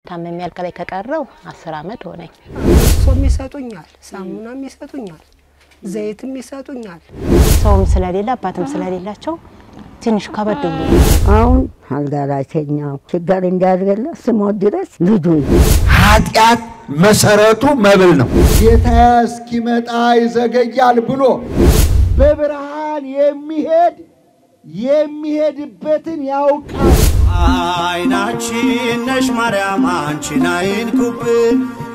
ታመም ያልከ ላይ ከቀረው አስር አመት ሆነኝ። ሶም ይሰጡኛል፣ ሳሙናም ይሰጡኛል፣ ዘይትም ይሰጡኛል። ሰውም ስለሌለ አባትም ስለሌላቸው ትንሽ ከበድ ብሎ አሁን አልጋ ላይ ተኛው ችግር እንዳያደርገለ ስሞት ድረስ ልጁ ኃጢአት መሰረቱ መብል ነው። ጌታ እስኪመጣ ይዘገያል ብሎ በብርሃን የሚሄድ የሚሄድበትን ያውቃል። አይናችን ነሽ ማርያም አንቺን አይንኩብን፣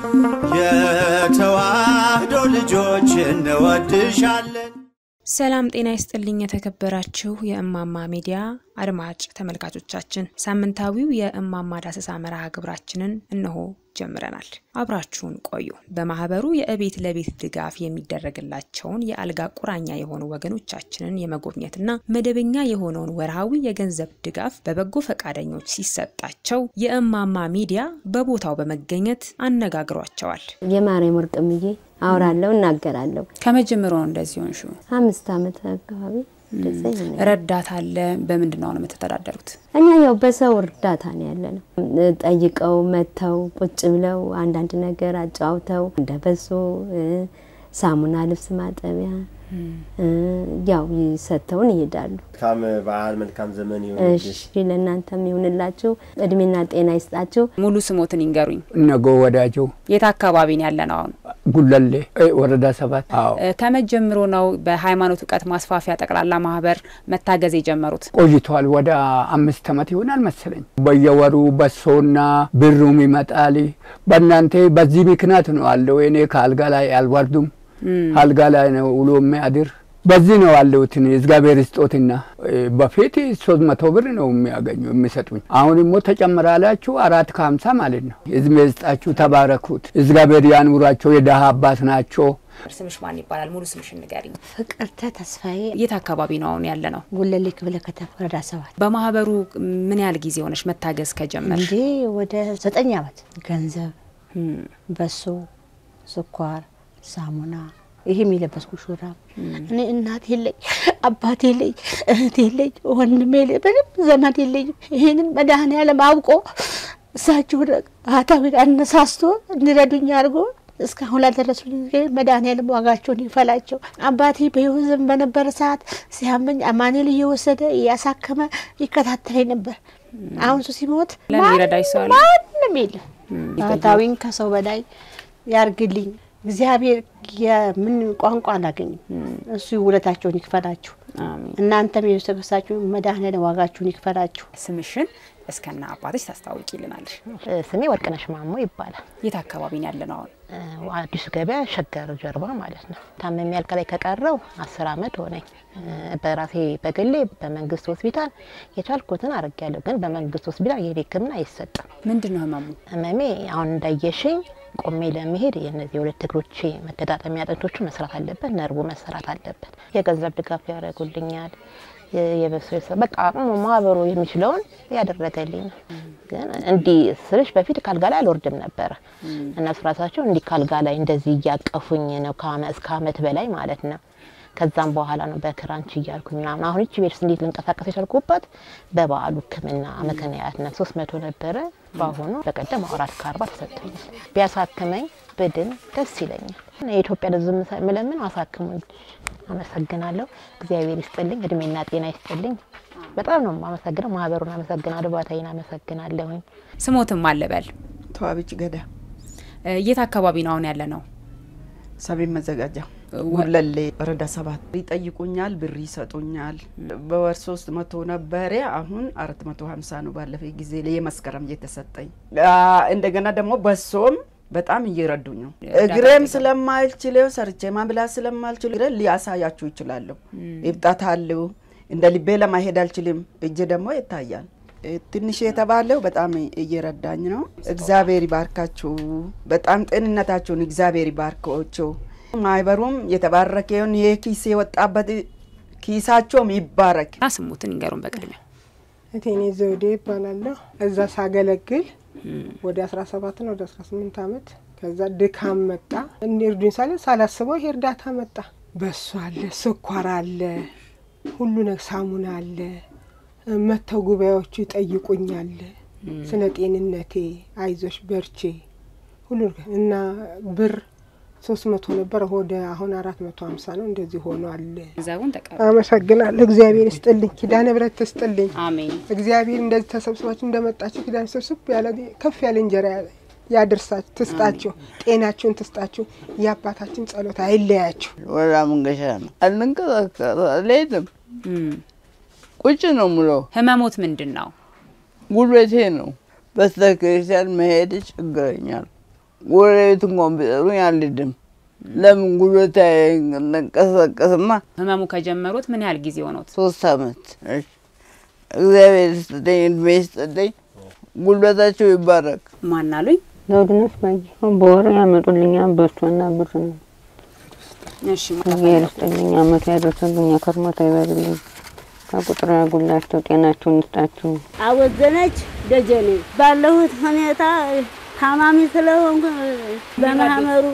የተዋህዶ ልጆች እንወድሻለን። ሰላም ጤና ይስጥልኝ። የተከበራችሁ የእማማ ሚዲያ አድማጭ ተመልካቾቻችን ሳምንታዊው የእማማ ዳሰሳ መርሃ ግብራችንን እነሆ ጀምረናል። አብራችሁን ቆዩ። በማህበሩ የእቤት ለቤት ድጋፍ የሚደረግላቸውን የአልጋ ቁራኛ የሆኑ ወገኖቻችንን የመጎብኘትና መደበኛ የሆነውን ወርሃዊ የገንዘብ ድጋፍ በበጎ ፈቃደኞች ሲሰጣቸው የእማማ ሚዲያ በቦታው በመገኘት አነጋግሯቸዋል። የማርያም ወርቅምዬ አውራለሁ እናገራለሁ። ከመጀመሩ ነው እንደዚህ ሆንሹ? አምስት ዓመት አካባቢ እንደዛ ይሆናል። ረዳት አለ? በምንድን ነው የምትተዳደሩት? እኛ ያው በሰው እርዳታ ነው ያለ ነው። ጠይቀው መጥተው ቁጭ ብለው አንዳንድ ነገር አጫውተው እንደ በሶ ሳሙና፣ ልብስ ማጠቢያ ያው ሰጥተውን ይሄዳሉ። መልካም በዓል መልካም ዘመን እሺ ለእናንተም ይሁንላችሁ፣ እድሜና ጤና ይስጣችሁ። ሙሉ ስሞትን ይንገሩኝ። እነጎ ወዳጆ የት አካባቢ ነው ያለ ነው አሁን? ጉለሌ እ ወረዳ ሰባት አዎ ከመጀመሩ ነው በሃይማኖት እውቀት ማስፋፊያ ጠቅላላ ማህበር መታገዝ የጀመሩት? ቆይቷል። ወደ አምስት ዓመት ይሆናል መሰለኝ። በየወሩ በሶና ብሩም ይመጣል። በእናንተ በዚህ ምክንያት ነው አለው። እኔ ከአልጋ ላይ አልወርዱም፣ አልጋ ላይ ነው ውሎ የሚያድር በዚህ ነው ያለሁት። እግዚአብሔር ስጦትና በፊት ሶስት መቶ ብር ነው የሚያገኙ የሚሰጡኝ። አሁን ሞ ተጨምራላችሁ አራት ከሀምሳ ማለት ነው። እድሜ ይስጣችሁ፣ ተባረኩት። እግዚአብሔር ያኑራቸው። የደሃ አባት ናቸው። ስምሽ ማን ይባላል? ሙሉ ስምሽ ንገሪኝ። ፍቅርተ ተስፋዬ የት አካባቢ ነው አሁን ያለ ነው? ጉለሌ ክፍለ ከተማ ወረዳ ሰባት በማህበሩ ምን ያህል ጊዜ ሆነሽ መታገዝ ከጀመር? እንዴ ወደ ዘጠኝ ዓመት ገንዘብ፣ በሶ፣ ስኳር፣ ሳሙና ይሄ የሚለበስኩ ሹራብ እኔ እናት የለኝ አባት የለኝ እህት የለኝ ወንድም የለኝ ምንም ዘመድ የለኝም። ይሄንን መድኃኔዓለም አውቆ እሳቸው ባህታዊ አነሳስቶ እንዲረዱኝ አድርጎ እስካሁን ላደረሱልኝ መድኃኔዓለም ዋጋቸውን ይፈላቸው። አባቴ በሕይወት ዘመን በነበረ ሰዓት ሲያመኝ አማኑኤል እየወሰደ እያሳከመ ይከታተለኝ ነበር። አሁን እሱ ሲሞት ለሚረዳሽ ሰው አለ? ማንም የለም። ባህታዊን ከሰው በላይ ያርግልኝ እግዚአብሔር የምን ቋንቋ አላገኝም። እሱ ውለታቸውን ይክፈላችሁ። እናንተም የቤተሰበሳችሁ መድኃኔዓለም ዋጋችሁን ይክፈላችሁ። ስምሽን እስከና አባትሽ ታስታውቂልናለሽ? ስሜ ወርቅነሽ ማሞ ይባላል። የት አካባቢ ነው ያለ ነው አሁን? አዲሱ ገበያ ሸገር ጀርባ ማለት ነው። ታመም ያልከ ላይ ከቀረው አስር አመት ሆነኝ። በራሴ በግሌ በመንግስት ሆስፒታል የቻልኩትን አድርጌያለሁ። ግን በመንግስት ሆስፒታል የሄድ ሕክምና አይሰጥም። ምንድን ነው ህመሙ? ህመሜ አሁን እንዳየሽኝ ቆሜ ለመሄድ የነዚህ የሁለት እግሮቼ መገጣጠሚያ አጥንቶቹ መስራት አለበት፣ ነርቡ መሰራት አለበት። የገንዘብ ድጋፍ ያደርጉልኛል። የበሶ በቃ አቅሙ ማህበሩ የሚችለውን ያደረገልኝ ነው። ግን እንዲህ ስልሽ በፊት ካልጋ ላይ አልወርድም ነበረ። እነሱ ራሳቸው እንዲህ ካልጋ ላይ እንደዚህ እያቀፉኝ ነው እስከ አመት በላይ ማለት ነው። ከዛም በኋላ ነው በክራንች እያልኩኝ ምናምን አሁን ይቺ ቤት እንዴት ልንቀሳቀስ የቻልኩበት በበዓሉ ሕክምና ምክንያት ነው። ሶስት መቶ ነበረ በአሁኑ በቀደም አራት ከአርባ ተሰጥቶኛል። ቢያሳክመኝ ብድን ደስ ይለኛል። የኢትዮጵያ ሕዝብ ምለምን አሳክሙኝ። አመሰግናለሁ። እግዚአብሔር ይስጥልኝ፣ እድሜና ጤና ይስጥልኝ። በጣም ነው አመሰግነው። ማህበሩን አመሰግናለሁ። ባታይን አመሰግናለሁኝ። ስሞትም አለበል ተዋብች ገዳ የት አካባቢ ነው አሁን ያለ ነው? ሰቤን መዘጋጃ ጉለሌ ወረዳ ሰባት ይጠይቁኛል፣ ብር ይሰጡኛል። በወር ሶስት መቶ ነበረ፣ አሁን አራት መቶ ሀምሳ ነው ባለፈ ጊዜ የመስከረም እየተሰጠኝ። እንደገና ደግሞ በሶም በጣም እየረዱኝ ነው። እግሬም ስለማልችለው ሰርቼ ማብላት ስለማልችል ሊያሳያችሁ ይችላለሁ። እብጣት አለው። እንደ ልቤ ለማሄድ አልችልም። እጅ ደግሞ ይታያል። ትንሽ የተባለው በጣም እየረዳኝ ነው። እግዚአብሔር ይባርካችሁ። በጣም ጤንነታችሁን እግዚአብሔር ይባርካችሁ። ማህበሩም የተባረከውን ይህ ኪስ የወጣበት ኪሳቸውም ይባረክ። ስሙትን ይንገሩን በቅድሚያ። እቴኔ ዘውዴ ይባላለሁ። እዛ ሳገለግል ወደ 17 ነው ወደ 18 ዓመት። ከዛ ድካም መጣ። እንርዱኝ ሳለ ሳላስበው ይሄ እርዳታ መጣ። በሶ አለ፣ ስኳር አለ፣ ሁሉ ነገር ሳሙና አለ። መጥተው ጉባኤዎቹ ይጠይቁኛል። ስለ ጤንነቴ አይዞሽ በርቼ ሁሉ ነገር እና ብር ሶስት መቶ ነበር ወደ አሁን አራት መቶ ሀምሳ ነው እንደዚህ ሆኗል። ገንዘቡን ተቀበሉ። አመሰግናለሁ። እግዚአብሔር ይስጥልኝ፣ ኪዳነ ምሕረት ትስጥልኝ። አሜን። እግዚአብሔር እንደዚህ ተሰብስባችሁ እንደመጣችሁ ኪዳነ ሰብስብ ያለ ከፍ ያለ እንጀራ ያደርሳችሁ፣ ትስጣችሁ፣ ጤናችሁን ትስጣችሁ። የአባታችን ጸሎት አይለያችሁ። ወራ መንገሻ ነው። አልንቀሳቀስ አልሄድም፣ ቁጭ ነው ምለው። ህመሞት ምንድን ነው? ጉልበቴ ነው። ቤተክርስቲያን መሄድ ችግረኛል። ጎረቤት እንኳን ቢጠሩኝ አልሄድም። ለምን ጉልበቴ አይንቀሳቀስማ። ህመሙ ከጀመሩት ምን ያህል ጊዜ ሆኖት? ሶስት አመት። እሺ፣ እግዚአብሔር ይስጥልኝ፣ እድሜ ይስጥልኝ፣ ጉልበታቸው ይባረክ። ማን አሉኝ? ዘውድነሽ ባየ በወር ያመጡልኛል በሶና ብር ነው። እሺ እግዚአብሔር ይስጥልኝ፣ አመቱ ያደርሰልኝ፣ ከርሞት አይበልልኝ፣ ከቁጥር ያጉላቸው፣ ጤናቸውን ይስጣችሁ። አወዘነች ደጀኔ ባለሁት ሁኔታ ታማሚ ስለሆንኩ በማህበሩ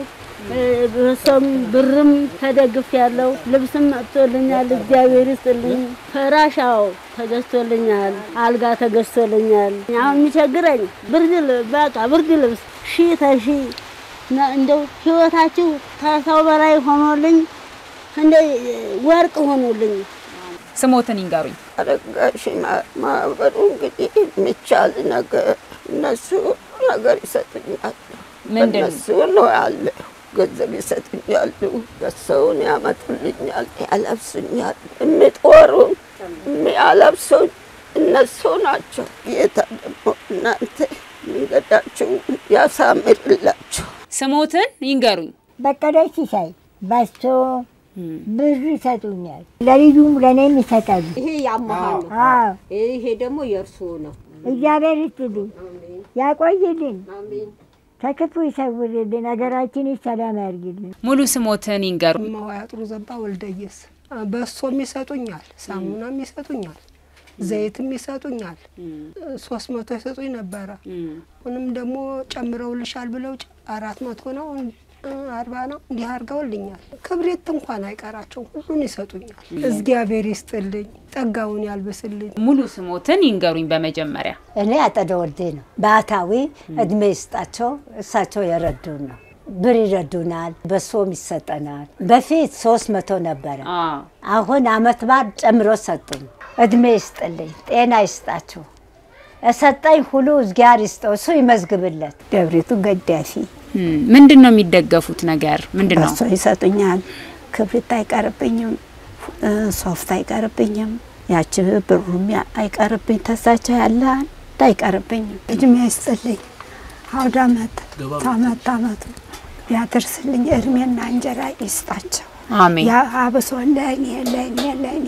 በሰም ብርም ተደግፍ ያለው ልብስም መጥቶልኛል። እግዚአብሔር ይስጥልኝ። ፍራሻው ተገዝቶልኛል። አልጋ ተገዝቶልኛል። አሁን የሚቸግረኝ ብርድ ል- በቃ ብርድ ልብስ ሺ ተሺ ነ- እንደው ህይወታችሁ ከሰው በላይ ሆኖልኝ እንደ ወርቅ ሆኖልኝ ስሞትን ይንገሩኝ። አረጋሽ ማህበሩ እንግዲህ የሚቻል ነገር እነሱ ነገር ይሰጡኛል። ምንድን ነው? እነሱ ነው ያለ ገንዘብ ይሰጡኛሉ፣ በሰውን ያመጡልኛል፣ ያለብሱኛል። የሚጦሩን የሚያለብሱኝ እነሱ ናቸው። ጌታ ደግሞ እናንተ መንገዳችሁ ያሳምርላችሁ። ስሞትን ይንገሩኝ። በቀለች ሲሳይ በሶ ብር ይሰጡኛል። ለልዩም ለእኔም ይሰጣሉ። ይሄ ያመሃል ነው። አዎ ይሄ ደግሞ የእርስዎ ነው። እግዚአብሔር ይስጥልኝ፣ ያቆይልን፣ ከክፉ ይሰውርልን፣ ሀገራችን ሰላም ያርግልን። ሙሉ ስሞትን ይንገሩ። እማዋያ ጥሩ ዘባ ወልደየስ በሶም ይሰጡኛል፣ ሳሙናም ይሰጡኛል፣ ዘይትም ይሰጡኛል። ሶስት መቶ ይሰጡኝ ነበረ። አሁንም ደግሞ ጨምረውልሻል ብለው ጨ- አራት መቶ ነው እ፣ አርባ ነው እንዲህ አድርገውልኛል። ክብሬት እንኳን አይቀራቸው ሁሉን ይሰጡኛል። እግዚአብሔር ይስጥልኝ፣ ጸጋውን ያልብስልኝ። ሙሉ ስሞትን ይንገሩኝ በመጀመሪያ። እኔ አጠደ ወልዴ ነው። ባህታዊ እድሜ ይስጣቸው። እሳቸው የረዱን ነው። ብር ይረዱናል፣ በሶም ይሰጠናል። በፊት ሶስት መቶ ነበረ። አሁን አመት በዓል ጨምሮ ሰጡኝ። እድሜ ይስጥልኝ፣ ጤና ይስጣቸው። እሰጠኝ ሁሉ እግዚአብሔር ይስጠው፣ እሱ ይመዝግብለት። ደብሪቱ ገዳፊ ምንድን ነው የሚደገፉት ነገር ምንድን ነው? በሶ ይሰጡኛል። ክብሪት አይቀርብኝም፣ እ፣ ሶፍት አይቀርብኝም፣ ያቺ ብሩም ያ- አይቀርብኝ ተሳቸው ያለ አንድ አይቀርብኝም። እድሜ ይስጥልኝ። አውደ አመት ታመት አመቱ ያደርስልኝ እድሜና እንጀራ ይስጣቸው። አሜን። ያ አብሶ ለእኔ ለእኔ ለእኔ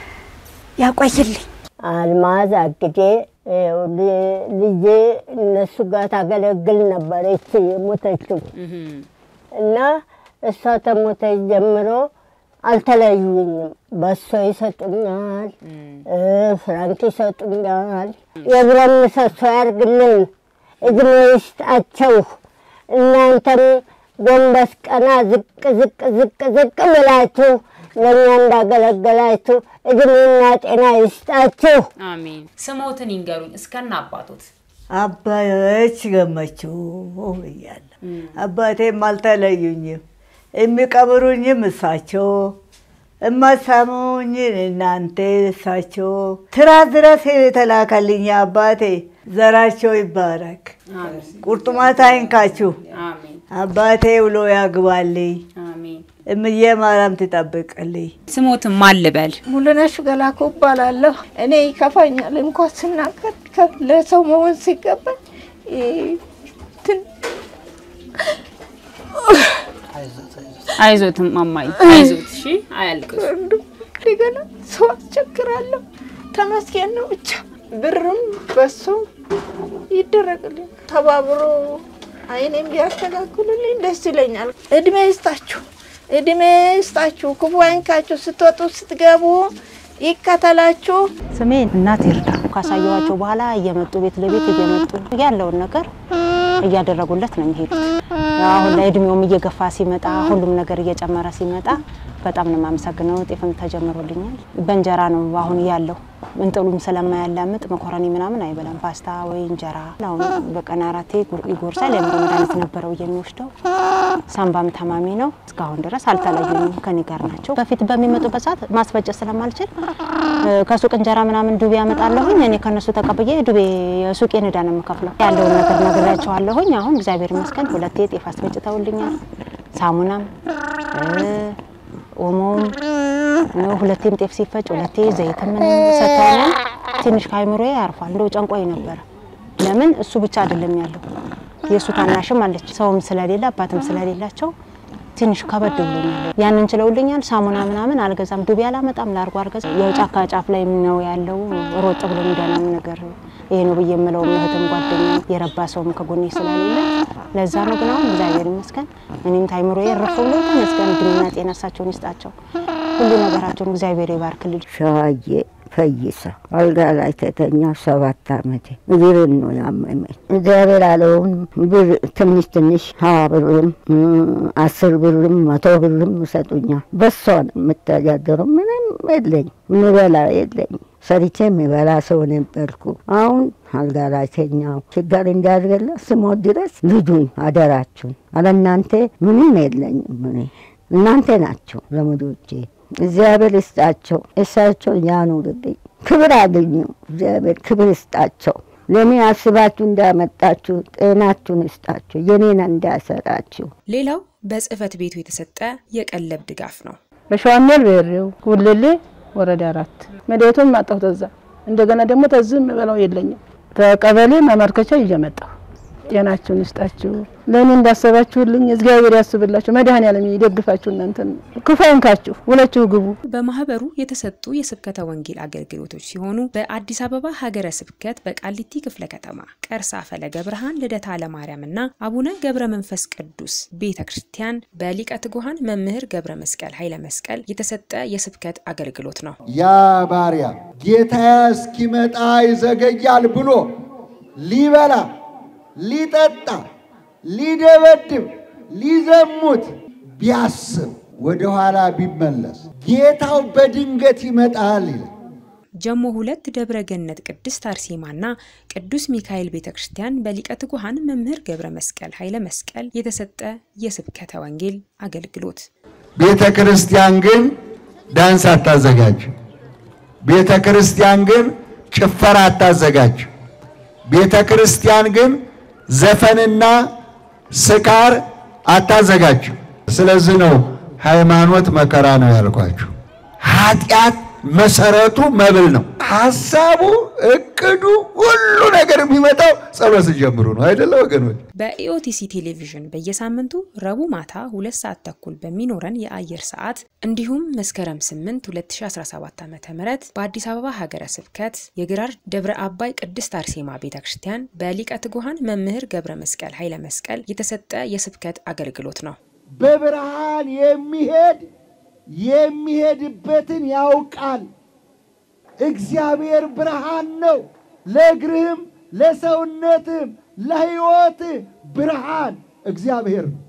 ያቆይልኝ። አልማዝ አግዴ ይኸው ል- ልጄ እነሱ ጋር ታገለግል ነበረች የሞተችው እና እሷ ተሞተች ጀምሮ አልተለዩኝም። በሶ ይሰጡኛል፣ እ፣ ፍራንክ ይሰጡኛል። የብረት ምሰሶ ያርግልን፣ እድሜ ይስጣቸው። እናንተም ጎንበስ ቀና ዝቅ ዝቅ ዝቅ ዝቅ ብላችሁ ለእኛ እንዳገለገላችሁ እድሜና ጤና ይስጣችሁ። አሜን። ስሞትን ይንገሩኝ እስከነ አባቶት። አባዮች ገመችው እያለ አባቴም አልተለዩኝም። የሚቀብሩኝም እሳቸው፣ እማሳሙኝ እናንተ እሳቸው። ትራስ ድረስ የተላከልኝ አባቴ ዘራቸው ይባረክ፣ ቁርጥማት አይንካችሁ። አባቴ ውሎ ያግባልኝ፣ እምዬ ማርያም ትጠብቅልኝ። ስሞትን ማን ልበል? ሙሉነሽ ገላኩ እባላለሁ። እኔ ይከፋኛል እንኳን ስናገር ከ- ለሰው መሆን ሲገባኝ ይ- ትን- አይዞት ማማይ አይዞት። እሺ አያልቅሱ። እንደገና ሰው አስቸግራለሁ። ተመስገን ነው ብቻ ብርም በሱ ይደረግልኝ ተባብሮ አይኔም ቢያስተካክሉልኝ ደስ ይለኛል። እድሜ ይስጣችሁ፣ እድሜ ይስጣችሁ፣ ክፉ አይንካችሁ፣ ስትወጡ ስትገቡ ይከተላችሁ። ስሜን እናት ይርዳ ካሳየኋቸው በኋላ እየመጡ ቤት ለቤት እየመጡ ያለውን ነገር እያደረጉለት ነው የሚሄዱት። አሁን ላይ እድሜውም እየገፋ ሲመጣ ሁሉም ነገር እየጨመረ ሲመጣ በጣም ነው የማመሰግነው። ጤፍም ተጀምሮልኛል። በእንጀራ ነው አሁን ያለው እንጥሉም ስለማያላምጥ መኮረኒ ምናምን አይበላም። ፓስታ ወይ እንጀራ አሁን በቀን አራቴ ይጎርሳል። የአእምሮ መድኃኒት ነበረው የሚወስደው። ሳምባም ታማሚ ነው። እስካሁን ድረስ አልተለዩኝም፣ ከኔ ጋር ናቸው። በፊት በሚመጡበት ሰዓት ማስፈጨት ስለማልችል ከሱቅ እንጀራ ምናምን ዱቤ ያመጣለሁኝ። እኔ ከነሱ ተቀብዬ ዱቤ የሱቄን ዕዳ ነው የምከፍለው። ያለውን ነገር ነግሬያቸዋለሁኝ። አሁን እግዚአብሔር ይመስገን ሁለቴ ጤፍ አስፈጭተውልኛል። ሳሙናም ኦሞም ሁለቴም ጤፍ ሲፈጭ ሁለቴ ዘይትም ሰጥተውኛል። ትንሽ ከአይምሮዬ ያርፏል። እንደው ጨንቆኝ ነበረ። ለምን እሱ ብቻ አይደለም ያለው የእሱ ታናሽም አለች። ሰውም ስለሌለ አባትም ስለሌላቸው ትንሽ ከበድ ብሎኛል። ያንን ችለውልኛል። ሳሙና ምናምን አልገዛም፣ ዱቤ አላመጣም፣ ላርጎ አልገዛም። ያው ጫካ ጫፍ ላይ ነው ያለው። ሮጥ ብሎ የሚደናም ነገር ይሄ ነው ብዬ የምለው እህትም ጓደኛ የረባ ሰውም ከጎኔ ስለሌለ ለዛ ነው። ግን አሁን እግዚአብሔር ይመስገን እኔም ታይምሮ የረፈ ብሎ ተመስገን። እድሜና ጤና እሳቸውን ይስጣቸው፣ ሁሉ ነገራቸውን እግዚአብሔር ይባርክልኝ። ሸዋዬ ፈይሳ አልጋ ላይ ተተኛ ሰባት አመቴ እግርን ነው ያመመኝ። እግዚአብሔር አለውን ብር ትንሽ ትንሽ ሀያ ብርም አስር ብርም መቶ ብርም ይሰጡኛል። በሷ ነው የምተዳደረው። ምንም የለኝ፣ ምበላ የለኝ። ሰርቼ የሚበላ ሰው ነበርኩ። አሁን አልጋ ላይ ተኛው። ችግር እንዳያድርገላ ስሞት ድረስ ልጁኝ አደራችሁን። አለ እናንተ ምንም የለኝም። እኔ እናንተ ናቸው ዘመዶቼ። እግዚአብሔር ይስጣቸው፣ እሳቸው ያኑርልኝ፣ ክብር አገኙ። እግዚአብሔር ክብር ይስጣቸው። ለእኔ አስባችሁ እንዳመጣችሁ ጤናችሁን ይስጣችሁ፣ የኔን እንዳያሰጣችሁ። ሌላው በጽህፈት ቤቱ የተሰጠ የቀለብ ድጋፍ ነው። በሸዋሜል ብሬው ጉልሌ ወረዳ አራት መድኃኒቱን ማጣሁ ተዛ እንደገና ደግሞ ተዝም የምበላው የለኝም። ተቀበሌ ማመልከቻ ይዤ መጣሁ። ጤናችሁን ይስጣችሁ። ለእኔ እንዳሰባችሁልኝ እግዚአብሔር ያስብላችሁ። መድኃኔዓለም ይደግፋችሁ። እናንተን ክፉ አይንካችሁ። ውላችሁ ግቡ። በማህበሩ የተሰጡ የስብከተ ወንጌል አገልግሎቶች ሲሆኑ በአዲስ አበባ ሀገረ ስብከት በቃሊቲ ክፍለ ከተማ ቀርሳ ፈለገ ብርሃን ልደታ ለማርያምና አቡነ ገብረ መንፈስ ቅዱስ ቤተ ክርስቲያን በሊቀ ትጉሃን መምህር ገብረ መስቀል ኃይለ መስቀል የተሰጠ የስብከት አገልግሎት ነው። ያ ባሪያ ጌታ እስኪመጣ ይዘገያል ብሎ ሊበላ ሊጠጣ ሊደበድብ ሊዘሙት ቢያስብ ወደኋላ ቢመለስ ጌታው በድንገት ይመጣል ይላል። ጀሞ ሁለት ደብረ ገነት ቅድስት አርሴማና ቅዱስ ሚካኤል ቤተ ክርስቲያን በሊቀ ትጉሃን መምህር ገብረ መስቀል ኃይለ መስቀል የተሰጠ የስብከተ ወንጌል አገልግሎት። ቤተ ክርስቲያን ግን ዳንስ አታዘጋጅ። ቤተ ክርስቲያን ግን ጭፈራ አታዘጋጅ። ቤተ ክርስቲያን ግን ዘፈንና ስካር አታዘጋጅ። ስለዚህ ነው ሃይማኖት መከራ ነው ያልኳችሁ። ኃጢአት መሰረቱ መብል ነው። ሀሳቡ፣ እቅዱ፣ ሁሉ ነገር የሚመጣው ጸሎት ሲጀምሩ ነው አይደለ ወገኖች? በኢኦቲሲ ቴሌቪዥን በየሳምንቱ ረቡዕ ማታ ሁለት ሰዓት ተኩል በሚኖረን የአየር ሰዓት እንዲሁም መስከረም 8 2017 ዓ ም በአዲስ አበባ ሀገረ ስብከት የግራር ደብረ አባይ ቅድስት አርሴማ ቤተ ክርስቲያን በሊቀ ትጉሃን መምህር ገብረ መስቀል ኃይለ መስቀል የተሰጠ የስብከት አገልግሎት ነው። በብርሃን የሚሄድ የሚሄድበትን ያውቃል። እግዚአብሔር ብርሃን ነው። ለእግርህም ለሰውነትህም ለሕይወትህ ብርሃን እግዚአብሔር ነው።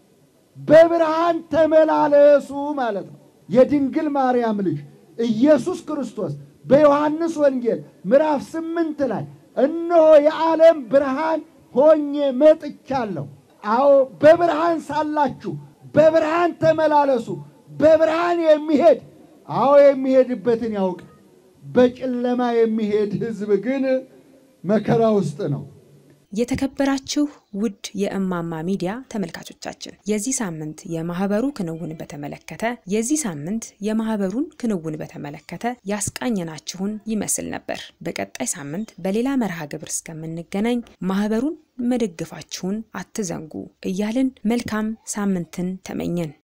በብርሃን ተመላለሱ ማለት ነው። የድንግል ማርያም ልጅ ኢየሱስ ክርስቶስ በዮሐንስ ወንጌል ምዕራፍ ስምንት ላይ እነሆ የዓለም ብርሃን ሆኜ መጥቻለሁ። አዎ በብርሃን ሳላችሁ በብርሃን ተመላለሱ። በብርሃን የሚሄድ አዎ የሚሄድበትን ያውቅ። በጨለማ የሚሄድ ሕዝብ ግን መከራ ውስጥ ነው። የተከበራችሁ ውድ የእማማ ሚዲያ ተመልካቾቻችን የዚህ ሳምንት የማህበሩ ክንውን በተመለከተ የዚህ ሳምንት የማህበሩን ክንውን በተመለከተ ያስቃኘናችሁን ይመስል ነበር። በቀጣይ ሳምንት በሌላ መርሃ ግብር እስከምንገናኝ ማህበሩን መደገፋችሁን አትዘንጉ እያልን መልካም ሳምንትን ተመኘን።